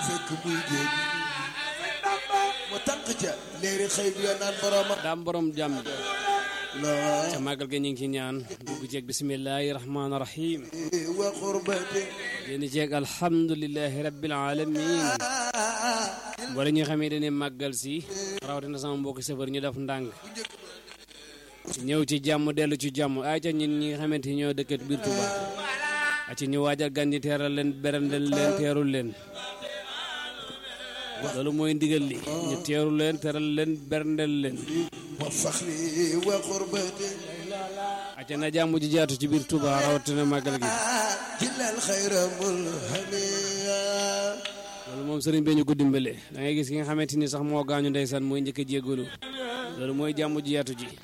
fekk muy géej mu tànk ca léeri xëy bi yoo naan boromam daam borom jàmm la ca màggal ga ñu ngi ci ñaan dugg ceeg bismillahi rahmaani rahim wa xurbati génn ceeg alhamdulilahi rabbil alamin wala ñu xamee dañuy màggal si rawatina sama mbokki safar ñu def ndànk ñëw ci jàmm dellu ci jàmm ay ca ñun ñi nga xamante ni ñoo dëkkat biir Touba a ci ñu waajal gan ñi teeral leen berandel leen teerul leen loolu mooy ndigal li ñu teeru leen teeral leen berandel leen wa faxri wa xurbati acca na jàmm ji jaatu ci biir Touba rawatina màggal gi jilal xayra mulhamiya loolu moom sëriñ bee ñu ko dimbale da ngay gis ki nga xamante ni sax moo gaañu ndeysaan mooy njëkk a jéggalu loolu mooy jàmm ji yaatu ji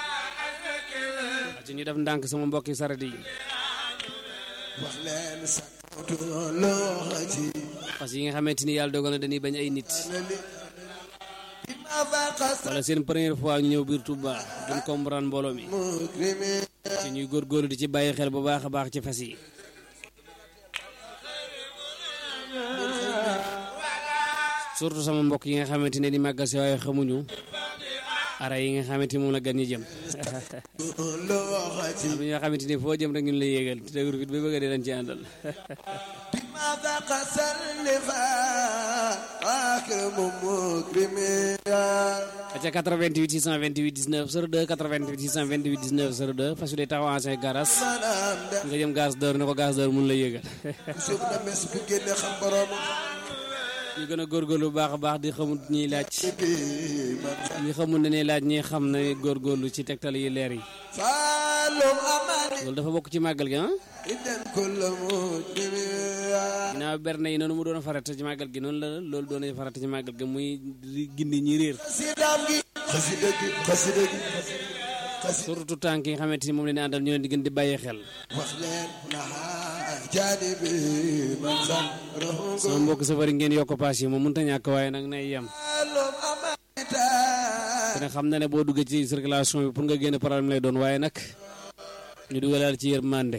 acca ñu def ndànk sama mbokki saret yi wax leen sakatu loxati parce que yi nga xamante ni yàlla dogal na dañuy bañ ay nit nali bima faqa wala seen première fois ñu ñëw biir Touba duñ comprendre mbooloo mi mukrimi ci ñuy góorgóorlu di ci bàyyi xel bu baax a baax ci fas yi surtout sama mbokk yi nga xamante ne di màggal si waaye xamuñu ara yi nga xamante ni moom la gan ñi jëm loxati am na ñoo xamante ni foo jëm rek ñun lay yéegal te dëgër fit ba bëgg a dee dañ ci àndal bima faqa sallifa akramu mukrimiya aca 88 628 19 02 88 628 19 02 fas yu dee taxaw ancien garas manam da nga jëm gaz d'or ne ko gaz d'or mun la yéegal suuf na mes bu génne xam boromam ñu gën a góorgóorlu bu baax a baax di xamut ñiy laaj bi man ñi xamul ne ne laaj ñi xam na góorgóorlu ci tegtal yi leer yi faalum amani loolu dafa bokk ci màggal gi ah idan kulla mukrimiya ginnaaw berne yi noonu mu doon farata ci màggal gi noonu la loolu doon farata ci màggal gi muy di gindi ñi réer xasidaam gi xasida gi xasida gi xasida surtout tànk yi nga xamante ni moom leen àndal ñu leen di gën di bàyyi xel wax leen naha jaani bi man sax rahungu sama mbokk safari ngeen yokk paas yi moom mënut a ñàkk waaye nag nay yem faalum amanita te nag xam na ne boo duggee ci circulation bi pour nga génn problème lay doon waaye nag ñu dugalaal ci yërmande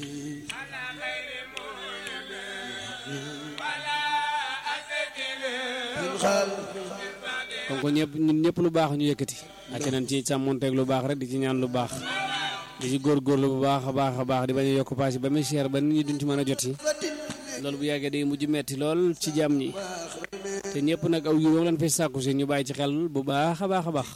min xaal kon ko ñëpp ñun ñëpp lu baax ñu yëkkati ak nañ ci sàmmonteeg lu baax rek di ci ñaan lu baax di ci góorgóorlu bu baax a baax a baax di bañ a yokk paas yi ba muy cher ba nit ñi duñ ci mën a jot yi loolu bu yàggee day mujj metti lool ci jàmm ñi te ñëpp nag aw yu lañ fay sàkku si ñu bàyyi ci xel bu baax a baax a baax